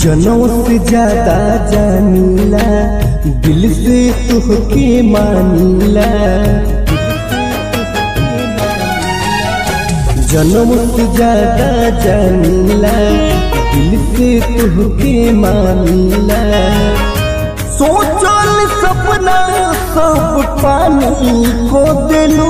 जनों से ज्यादा जानीला दिल से तुहके मानीला जनों से ज्यादा जानीला दिल से तुहके मानीला सोचल सपना सब पानी को दिलू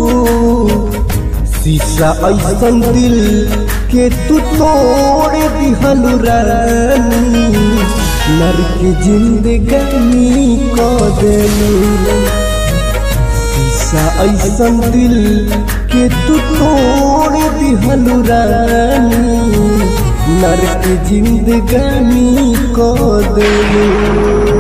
शीशा ऐसन दिल के तू तोड़ दिहलु रानी नर के जिंदगानी को देलू शीशा ऐसन दिल के तू तोड़ दिहलु रानी नर के जिंदगानी को देलू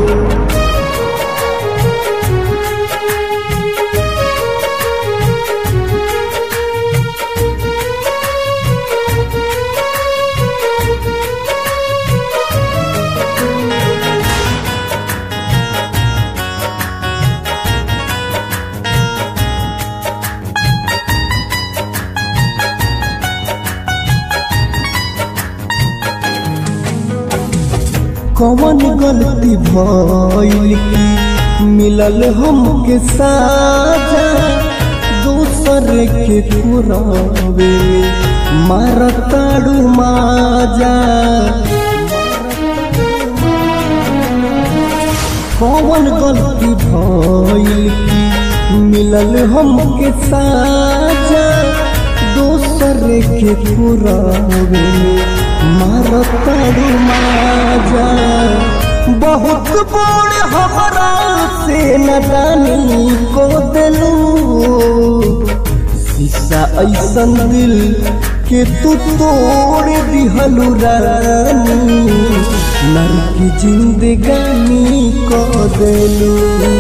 कौन गलती भइल की मिलल हमके साजा दूसर के पुरावे मारताड़ू माजा कौन गलती भइल की मिलल हमके साजा दूसर के पुरावे मारताड़ू माजा बहुत बड़ हमारा से नदानी को दिलू शीशा ऐसन दिल के तू तोड़ दिहलू रानी नर की जिंदगानी को दिलू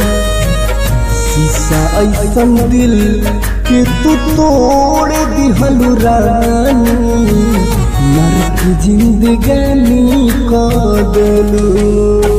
शीशा ऐसन दिल के तू तोड़ दिहलू रानी नर की जिंदगानी को दिलू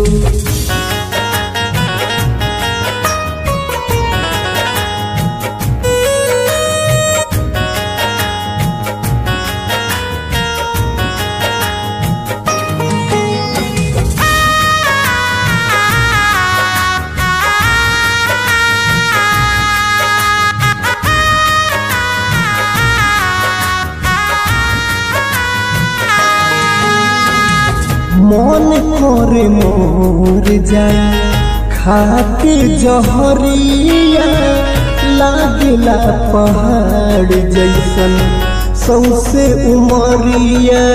मन करे मोर जाए खाके जहरिया लागला पहाड़ जैसन सौसे उमरिया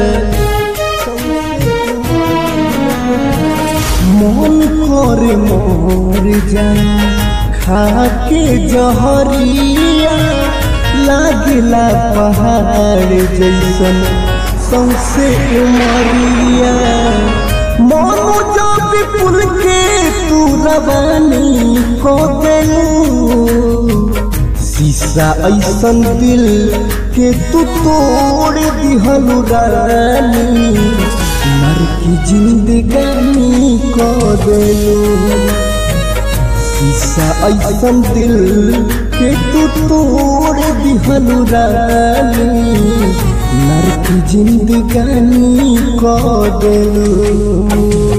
मन करे मोर जाए खाके जहरिया लागला पहाड़ जैसन सौसे उमरिया मोनू जो विपुल के तू रवानी को दिलू शीशा ऐसन दिल के तू तोड़ दिहलू रानी मर की जिंदगानी को दिलू शीशा ऐसन दिल के तू तोड़ दिहलू रानी नर की जिंदगानी को दिलू